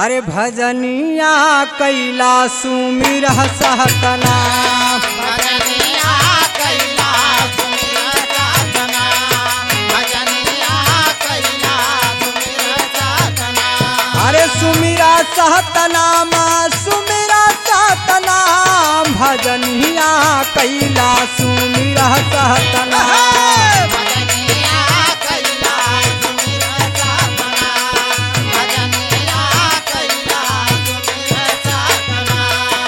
अरे भजनिया कैला सुमिर सहतना भजनिया कैला सुमिर साधना भजनिया कैला सुमिर साधना अरे सुमिरा सहतनाम सुमिरा सहतनाम भजनिया कैला सुमिर सहतना भजनिया कैला सुमिर साधना भजनिया कैला सुमिर साधना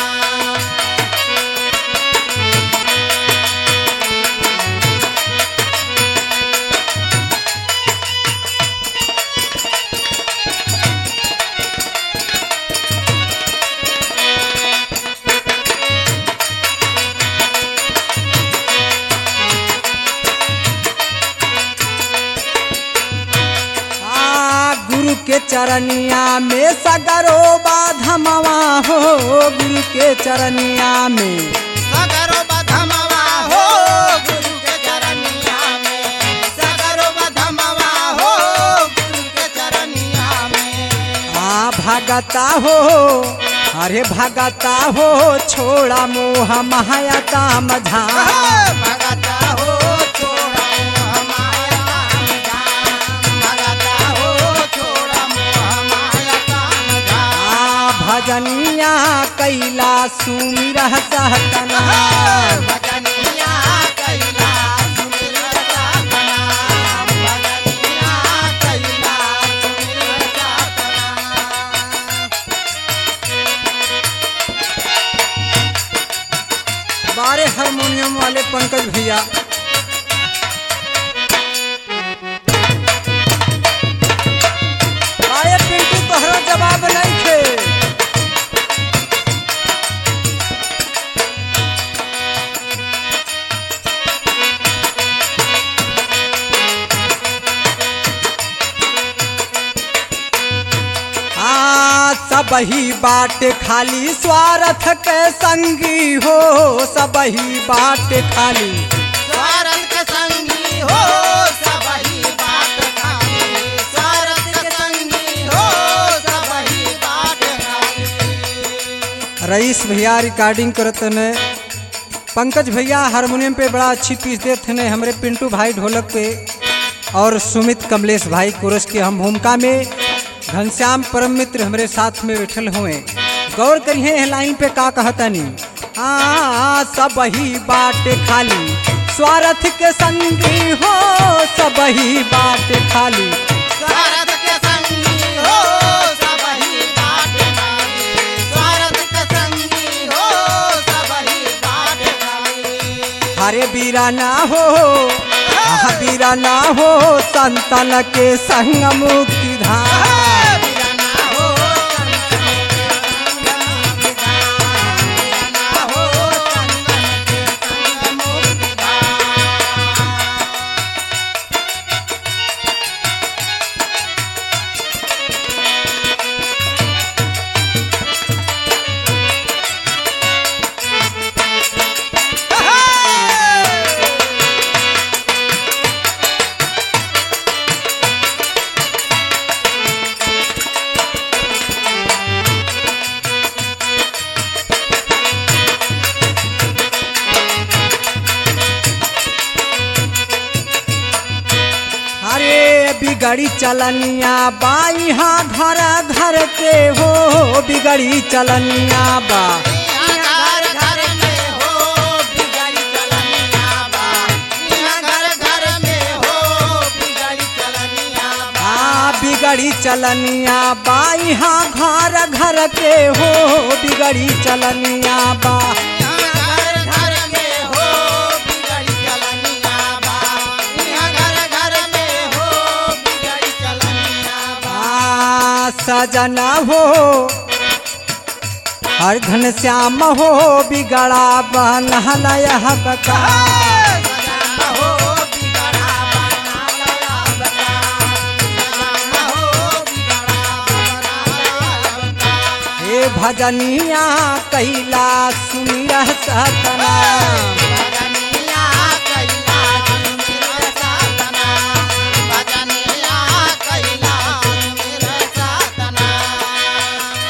आ गुरु के चरनिया में सगरो बाधमवा हो गुरु के चरनिया में सगरो बधमवा हो गुरु के चरनिया में सगरो बधमवा हो गुरु के चरनिया में आ भगता हो अरे भगता हो छोड़ा मोह माया काम झाम भगता हो छोड़ा मोह माया काम धाम भगता हो छोड़ा मोह माया काम धाम आ भजनिया कैला सुमिर सहतना भजनिया कैला सुमिर साधना भजनिया कैला सुमिर साधना बारे हारमोनियम वाले पंकज भैया बारे पिंटू तोहरा जवाब नहीं थे आ सबही बाट खाली स्वार्थ के संगी हो सबही बाट खाली स्वार्थ के संगी हो सबही बात खाली स्वार्थ के संगी हो सबही बात खाली रईस भैया रिकॉर्डिंग करत ने पंकज भैया हारमोनियम पे बड़ा अच्छी पीस देते ने हमरे पिंटू भाई ढोलक पे और सुमित कमलेश भाई कोरस की हम भूमिका में घनश्याम परम मित्र हमरे साथ में बैठल हुए गौर करिए है लाइन पे का कहतनी आ सब ही बाट खाली स्वार्थ के संगी हो सब ही बाट खाली स्वार्थ के संगी हो सबही बात खाली स्वार्थ के संगी हो सबही बात खाली हरे बीरा ना हो आह बीरा ना हो संतन के संग मुक्ति धाम बिरना हो बिरना हो चंदन के संग मुक्ति धाम अरे बिगड़ी चलनिया बाई हाँ घर घर के हो बिगड़ी चलनिया बा घर घर में हो बिगड़ी चलनिया बा यहाँ घर घर में हो बिगड़ी चलनिया बा आ बिगड़ी चलनिया बाई हाँ घर घर के हो बिगड़ी चलनिया बा यहाँ घर घर में हो बिगड़ी चलनिया बा यहाँ घर घर में हो बिगड़ी चलनिया बा आ सजना हो हर घनश्याम हो बिगड़ा बनहलय बका सजना हो बिगड़ा बना लया बता सजना हो बिगड़ा बना लया बता हे भजनिया कैला सुमिर सतना भजनिया कैला सुमिर साधना भजनिया कैला सुमिर साधना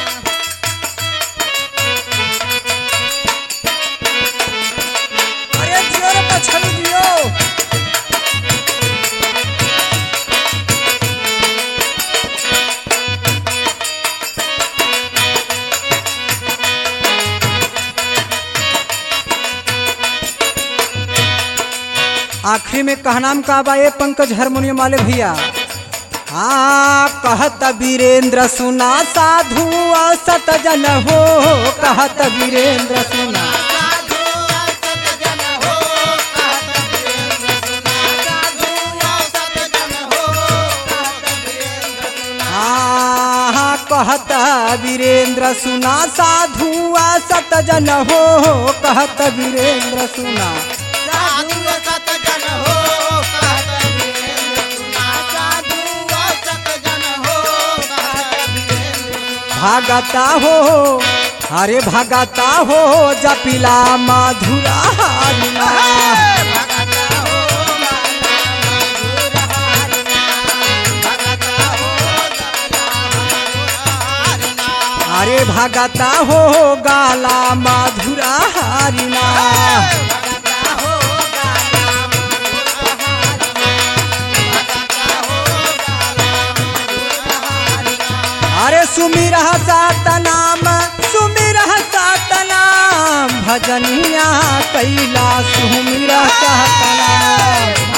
आखिरी में कहनाम का बा ये पंकज हारमोनियम वाले भैया हाँ कहत वीरेंद्र सुना साधु सत जन हो कहत वीरेंद्र सुना साधु असत जन हो कहत वीरेंद्र सुना साधु असत जन हो कहत वीरेंद्र सुना हाँ कहत वीरेंद्र सुना साधु सत जन हो कहत वीरेंद्र सुना साधु असत जन हो कहत वीरेंद्र सुना साधु असत जन हो कहत वीरेंद्र सुना भागता हो अरे भागता हो जपिला मधुरा हारिना भगता हो माला मधुर हारिना भगता हो हारिना अरे भागता हो गाला मधुरा हारिना भगता हो गाला मधुर हारिना भगता हो गाला मधुर हारिना अरे सुमिर सातनाम सुमिर सातनाम भजनिया कैला सुमिर सातनाम